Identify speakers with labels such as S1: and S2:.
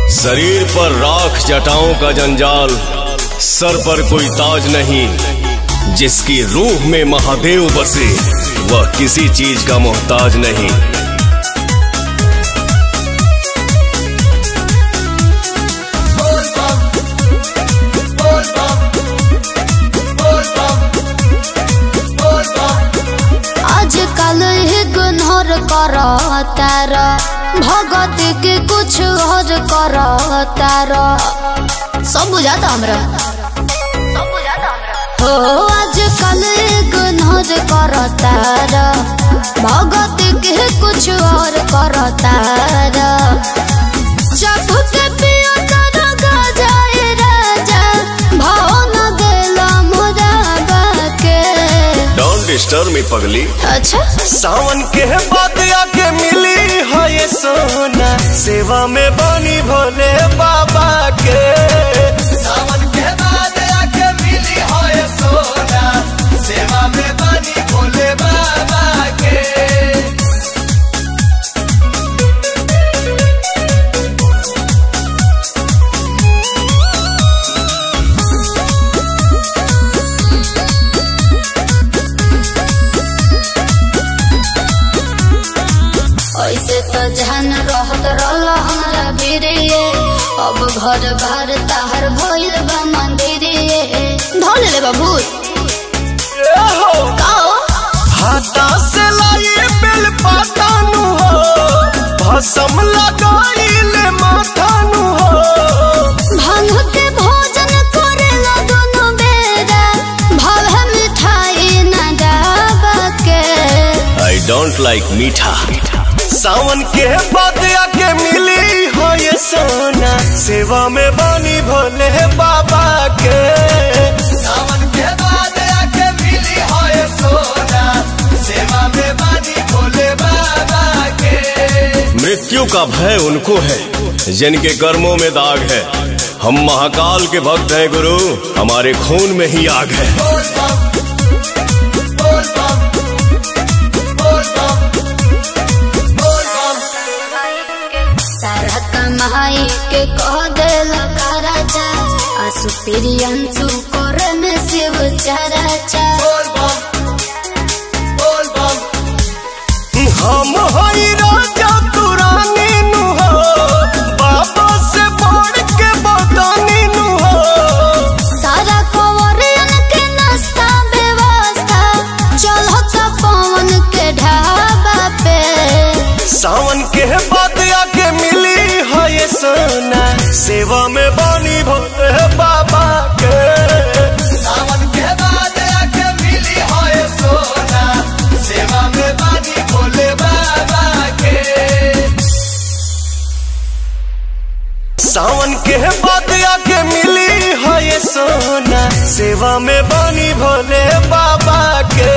S1: शरीर पर राख जटाओं का जंजाल सर पर कोई ताज नहीं जिसकी रूह में महादेव बसे वह किसी चीज का मोहताज नहीं
S2: आजकल इग्नोर कर तार भगत के कुछ और कर तार सब बुझाता हमरा हो आजकल इग्नोर कर तार भगत के कुछ और कर तार जब के पियो तर गजाए राजा भाव न गेला मोरा के
S1: डोंट डिस्टर्ब मी पगली
S2: अच्छा
S1: सावन के बाद आके मिली है ये सोना सेवा में बनी भोले बाबा के सावन के बाद आके मिली है ये सोना सेवा में बनी भोले बाबा के
S2: ऐसे तो जहन रहत रहल हमारा बिरिए अब घर बार ताहर भइल बा मंदिरिए धोल ले बाबू काओ
S1: हाथा से लाई बेल पाता नु हो भसम लगाई ले माथा नु हो
S2: भांग के भोजन करेला दोनों बेरा भाव मिठाई न दाबा के
S1: आई डोंट लाइक मीठा सावन के बाद आके मिली हो ये सोना सेवा में बनी भोले बाबा के सावन के बाद आके मिली हो ये सोना सेवा में बनी भोले बाबा के मृत्यु का भय उनको है जिनके कर्मों में दाग है हम महाकाल के भक्त हैं गुरु हमारे खून में ही आग है
S2: सारा कमाई के कह देला राजा आसु प्रियंसु करे में शिव चराचा
S1: हम हई राजा तू रानी नु हो बाबा से बढ़ के बतानी नु हो
S2: सारा कंवरियन के नाश्ता व्यवस्था चलो तो पवन के ढाबा पे
S1: सावन के बाद आके मिली है ये सोना सेवा में बनी भोले बाबा के सावन के बाद आके मिली है ये सोना सेवा में बनी भोले बाबा के सावन के बाद आके मिली है ये सोना सेवा में बनी भोले बाबा के